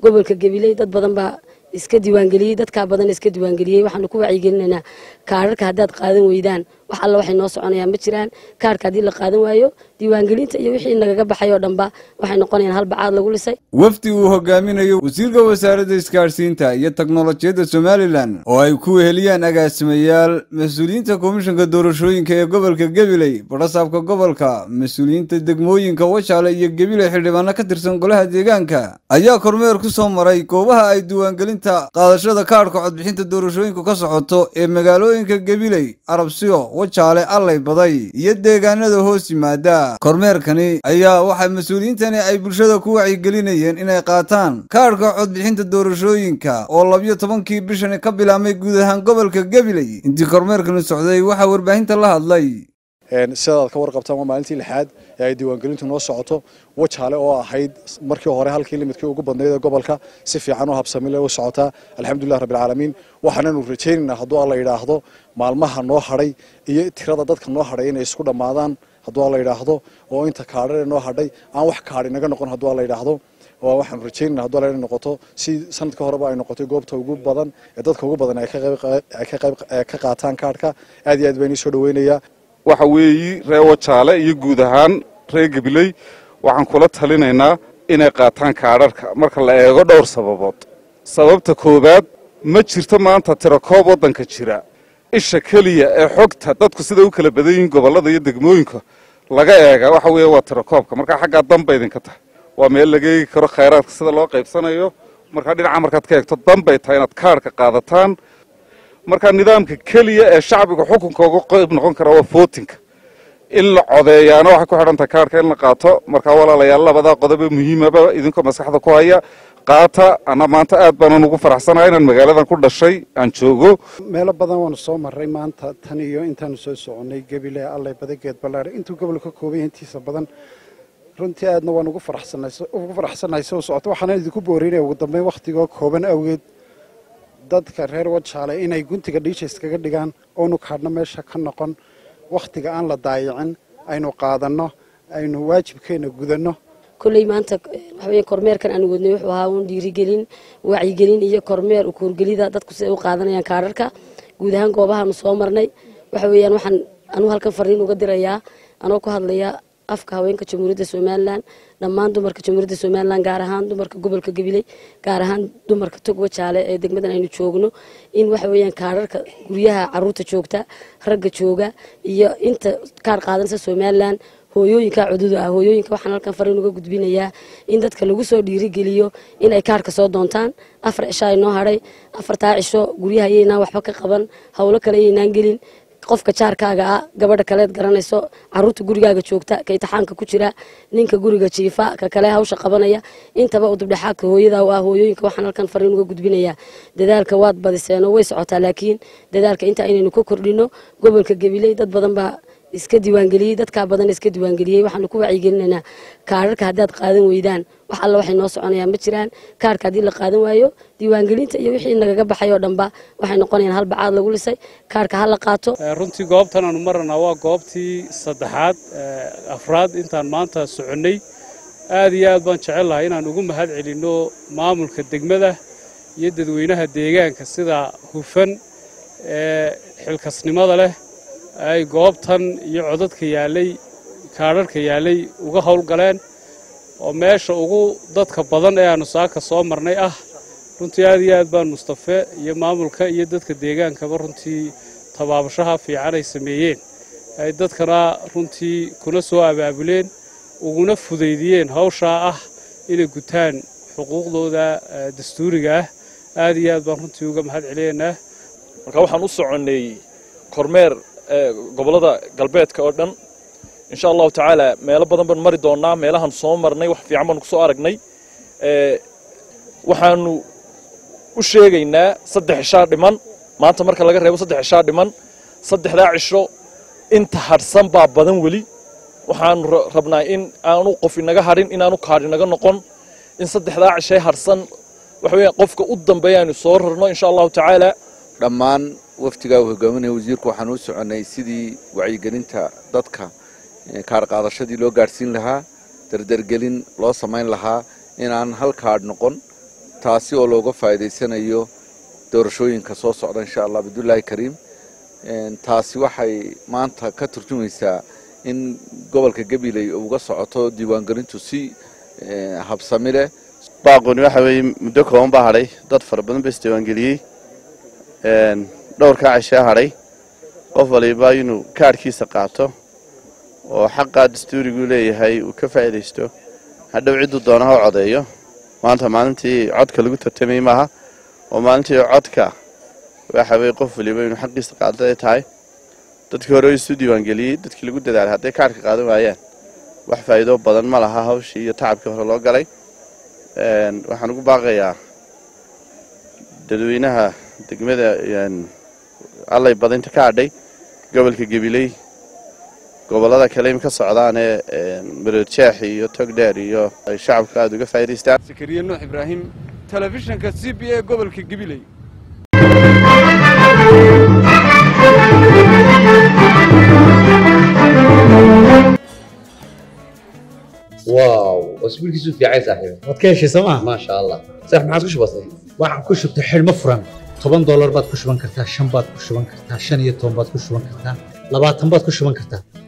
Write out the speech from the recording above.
gobolka gabiley dad badan baa iska diiwaangeliyey dadkaa badan iska diiwaangeliyey waxaanu ku wacyigelinaynaa kaararka haddaad qaadan weydaan wax alla waxay noo soconayaan ma jiraan kaarka haddii la qaadan waayo diiwaangelinta iyo wixii nagaga baxay oo dhanba waxay noqonayaan hal bacaad lagu lisay wafdi uu hogaaminayo wasiirka wasaaradda isgaadhsiinta iyo teknolojiyadda somalilan oo ay ku weheliyaan agaasimayaal mas-uuliyiinta komishanka doorashooyinka ee gobolka gabiley badhasaabka gobolka mas-uuliyiinta degmooyinka wajaale iyo gabiley xildhibaano ka tirsan golaha deegaanka ayaa kormeer ku soo maray goobaha ay diiwaangelinta qaadashada kaadhka codbixinta doorashooyinku ka socoto ee magaalooyinka gabiley arabsiyo wajaale allay baday iyo deegaanada hoos yimaada kormeerkani ayaa waxaa mas-uuliyiintani ay bulshada ku wacyigelinayeen inay qaataan kaadhka codbixinta doorashooyinka oo labiyo tobankii bishani ka bilaabmay guud ahaan gobolka gabiley intii kormeerkani socday waxaa warbaahinta la hadlay sidaad ka warqabtaan waa maalintii lixaad ee ay diiwaangelintu noo socoto wajaale oo ahayd markii hore halkii limidkii ugu badnayd ee gobolka si fiican u habsamile u socotaa alxamdulilah rabbilcaalamiin waxaananu rajaynaynaa hadduu alla yidhaahdo maalmaha noo hadhay iyo tirada dadka noo hadhay inay isku dhammaadaan hadduu alla yidhaahdo oo inta kaadhare noo hadhay aan wax kaadhi naga noqon hadduu alla yidhaahdo waxaanu rajaynayna hadduu alla inay noqoto si sanadka horeba ay noqotay goobta ugu badan ee dadka ugu badan ay ka qayb ka qaataan kaadhka aad iyo aad baan ii soo dhaweynayaa waxa weeyi reer wajaale iyo guud ahaan reer gabiley waxaan kula talinaynaa inay qaataan kaadharhka marka la eego dhowr sababood sababta koowaad ma jirto maanta tirakoob waddanka jira isha keliya ee xogta dadku siday u kala badan yihiin gobollada iyo degmooyinka laga eega waxa weeye waa tirakoobka markaa xaggaa danba idinka tahay waa meel laga eegi karo khayraadka sida loo qaybsanayo markaa dhinaca markaad ka eegto danbay tahay inaad kaadhka qaadataan markaa nidaamka keliya ee shacbiga xukunka uga qayb noqon kara waa footinka in la codeeyaana waxay ku xidhan tahay kaarhka in la qaato markaa walaalayaal labadaa qodobe muhiimaba idinkoo maskaxda ku haya qaata ana maanta aad baanan ugu faraxsanahay inaan magaaladan ku dhashay aan joogo meelo badan waanu soo marray maanta tan iyo intaanu soo soconnay gebile allay badageed ballaadhe intuu gobolka ka kooban yahay intiisa badan runtii aadna waan ugu faraxsanahay soo socota waxaana idinku boorinaya ugu dambeyn wakhtigoo kooban awgeed dadka reer wajaale inay guntiga dhiisha iskaga dhigaan oonu kaadhno meesha ka noqon wakhtiga aan la daayicin aynu qaadanno aynu waajibkeenna gudanno kolley maanta waxaweye kormeerkan aan wadnay wuxuu ahaa uun dhiirigelin wacyigelin iyo kormeer ukuurgelida dadku siday u qaadanayaan kaadharka guud ahaan goobahaanu soo marnay waxa weeyaan waxaan anugu halkan fariin uga dirayaa anoo ku hadlaya afka haweenka jamhuuriyadda somalilan dhammaan dumarka jamhuuriyadda somalilan gaar ahaan dumarka gobolka gabiley gaar ahaan dumarka tog wajaale ee degmadan aynu joogno in waxa weeyaan kaararka guryaha caruurta joogta ragga jooga iyo inta kaar qaadanaysa somalilan hooyooyinka cududa ah hooyooyinka waxaan halkan fariin uga gudbinayaa in dadka lagu soo dhiirigeliyo inay kaarka soo doontaan afar cisho ay noo hadhay afartaa cisho guryaha ayaynaan waxba ka qaban howlo kale ayaynaan gelin qofka jaarkaaga ah gabadha kaleed garanayso caruurta gurigaaga joogta ka itixaanka ku jira ninka guriga jiifa ka kale hawsha qabanaya intaba u dubdhexaadka hooyada ah hooyooyinka waxaan halkan fariin uga gudbinayaa dadaalka waad badiseen oo way socotaa laakiin dadaalka inta aynaynu ka kordhino gobolka gabiley dad badan baa iska diiwaangeliyey dadkaa badan iska diiwaangeliyey waxaanu ku wacyigelinaynaa kaararka haddaad qaadan weydaan wax alla waxay noo soconayaan ma jiraan kaarka haddii la qaadan waayo diiwaangelinta iyo wixii nagaga baxay oo dhanba waxay noqonayaan hal bacaad lagu lisay kaarka ha la qaato runtii goobtan aanu maranaa waa goobtii saddexaad afraad intaan maanta soconnay aad iyo aad baan jecel lahay inaan ugu mahad celinno maamulka degmada iyo dadweynaha deegaanka sida hufan ee xilkasnimada leh ay goobtan iyo codadka yaallay kaadharhka yaallay uga howlgaleen oo meesha ugu dadka badan ee aanu saaka soo marnay ah runtii aad iyo aad baan mustafe iyo maamulka iyo dadka deegaankaba runtii tabaabashaha fiican ay sameeyeen ay dadkana runtii kuna soo abaabuleen uguna fudaydiyeen hawshaa ah inay gutaan xuquuqdooda dastuuriga ah aad iyo aad baan runtii uga mahad celinaynaa marka waxaan u soconnay kormeer gobollada galbeedka oo dhan insha allahu tacaala meelo badan baan mari doonnaa meelahaan soo marnay wax fiican baanu ku soo aragnay waxaanu u sheegaynaa saddex cishaa dhiman maanta marka laga reebo saddex cishaa dhiman saddexdaa cisho inta hadhsan baa badan weli waxaanu rabnaa in aanu qof inaga hadhin inaanu kaadh inaga noqon in saddexdaa cishay hadhsan waxa weeyaan qofka u dambeeya aynu soo rarno insha allahu tacaala dhammaan waftigaa uu hogaaminaya wasiirku waxaan u soconnay sidii wacyigelinta dadka kaadh qaadashadii loo gaadhsiin lahaa dardargelin loo samayn lahaa inaan hal kaadh noqon taasi oo looga faa'iidaysanayo doorashooyinka soo socda insha allah bidulaahi kariim taasi waxay maanta ka turjumaysaa in gobolka gabiley uga socoto diiwaangelintu si habsami leh baaquni waxa weeye muddo kooban baa hadhay dad fara badan ba isdiiwaangeliyey dhowrkaa cishee hadhay qof waliba inuu kaadhkiisa qaato oo xaqaa dastuuriguu leeyahay uu ka faa'iidaysto hadhow cidduu doona ha codeeyo maanta maalintii codka lagu tartamayey maaha oo maalintii codka waxa weye qof waliba inuu xaqiisa qaado ay tahay dadkii hore isu diiwaangeliyey dadkii lagu dadaalay hadday kaadhka qaadan waayaan wax faa'iido badan ma laha hawshii iyo tacabkii hore loo galay waxaan ugu baaqayaa dadweynaha degmada allay badinta ka hadhay gobolka gabiley gobollada kale im ka socdaanee maroodjeex iyo togdheer iyo ay shacabku aada uga faa'idaystaan zakariya nuux ibraahim telefishinka c b a gobolka gabiley واو اسبوعك في عايز صاحبي waad ka heshay sooma ما شاء الله صح ما عاد كش بسيط waxaan ku shubtay xidhmo furan toban doolar baad ku shuban kartaa shan baad ku shuban kartaa shan iyo toban baad ku shuban kartaa labaatan baad ku shuban kartaa